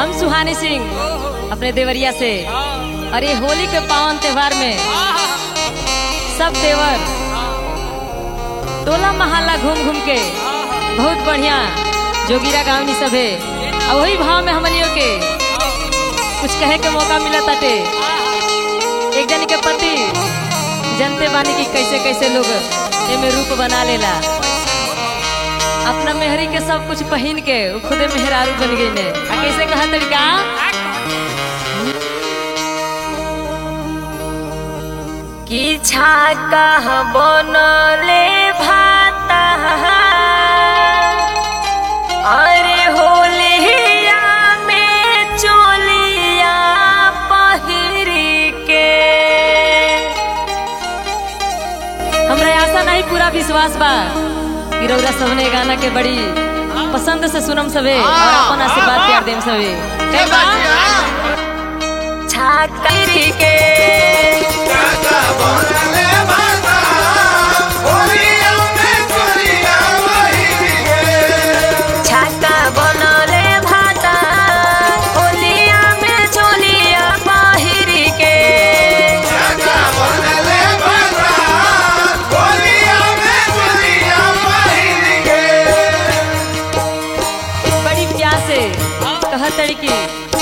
हम सुहानी सिंह अपने देवरिया से और ये होली के पावन त्योहार में सब देवर टोला मोहल्ला घूम घूम के बहुत बढ़िया जोगिरा गावनी सब है और वही भाव में हमनियों के कुछ कहे के मौका मिला ताटे एक जन के पति जनते बानी की कैसे कैसे लोग एमे रूप बना लेला अपना मेहरी के सब कुछ पहन के उ खुदे मेहरारू बन गई ने आ कैसे कहा तरीका की छाका बनले भाता अरे होलिया में चोलिया पहिरी के हमरा आशा नहीं पूरा विश्वास बा कि रौरा सबने गाना के बड़ी पसंद से सुनम सबे और अपन आशीर्वाद प्यार देम सबे ठीक बा छाका के छाका बनले भाता होलिया में चोलिया पहिरी के बड़ी प्यार से कह तड़की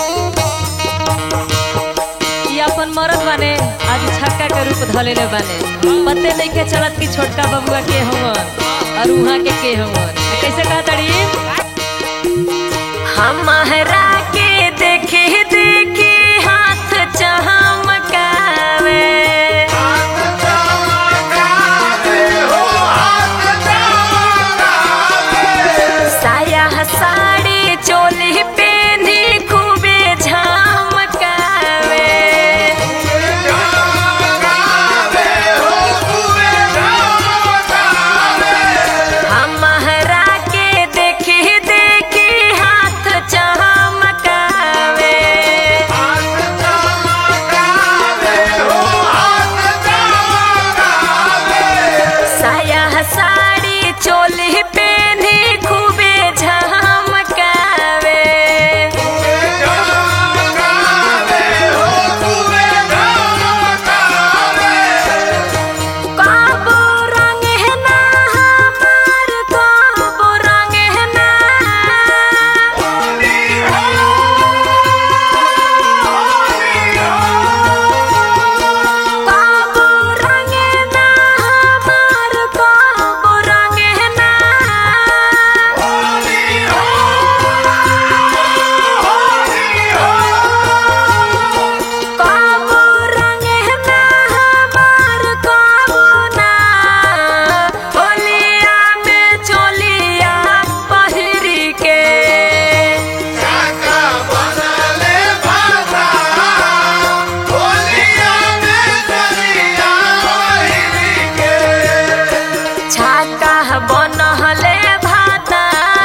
ये अपन मरद बने आज छक्का के रूप धलेले बने पते नहीं के चलत कि छोटका बबुआ के हवन और उहाँ के के हवन आ कैसे कह तड़ी हमारा के देखे देखे हाथ चमकावे साया साड़ी चोली पेनी खूबे झमकावे हमारा के देखे देखे हाथ चमकावे साया साड़ी चोली पेनी खूबे झमकावे काबो रंग है ना हमार काबो रंग है ना काबो रंग है ना हमार काबो रंग है ना काबो रंग है ना हमार काबो ना होलिया में चोलिया पहिरी के छाका बनहले भाता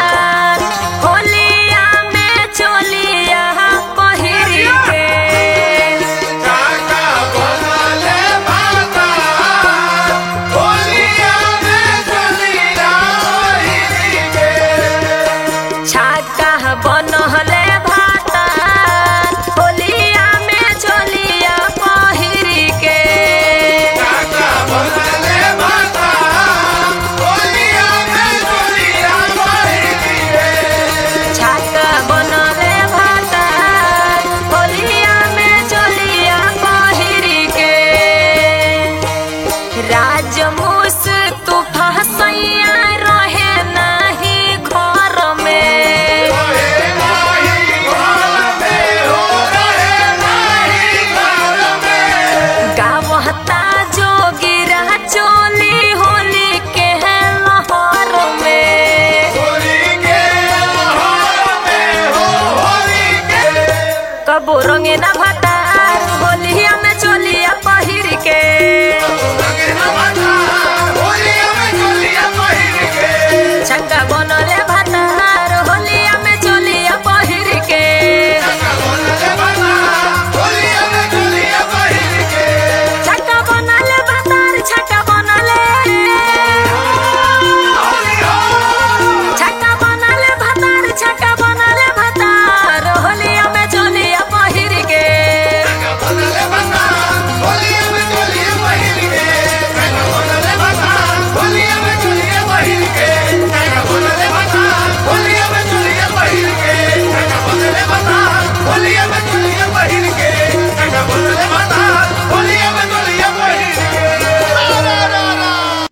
होलिया में चोलिया पहिरी के छाका बनहले भाता होलिया में चोलिया पहिरी के छाका बनले भाता होलिया में चोलिया पहिरी के राजमूस तू फसैया रहे नाही घर में गावता जोगिरा चोली होली के लहर में कबो रंगे ना भता होलिया में चोलिया पहिर के छक्का बनल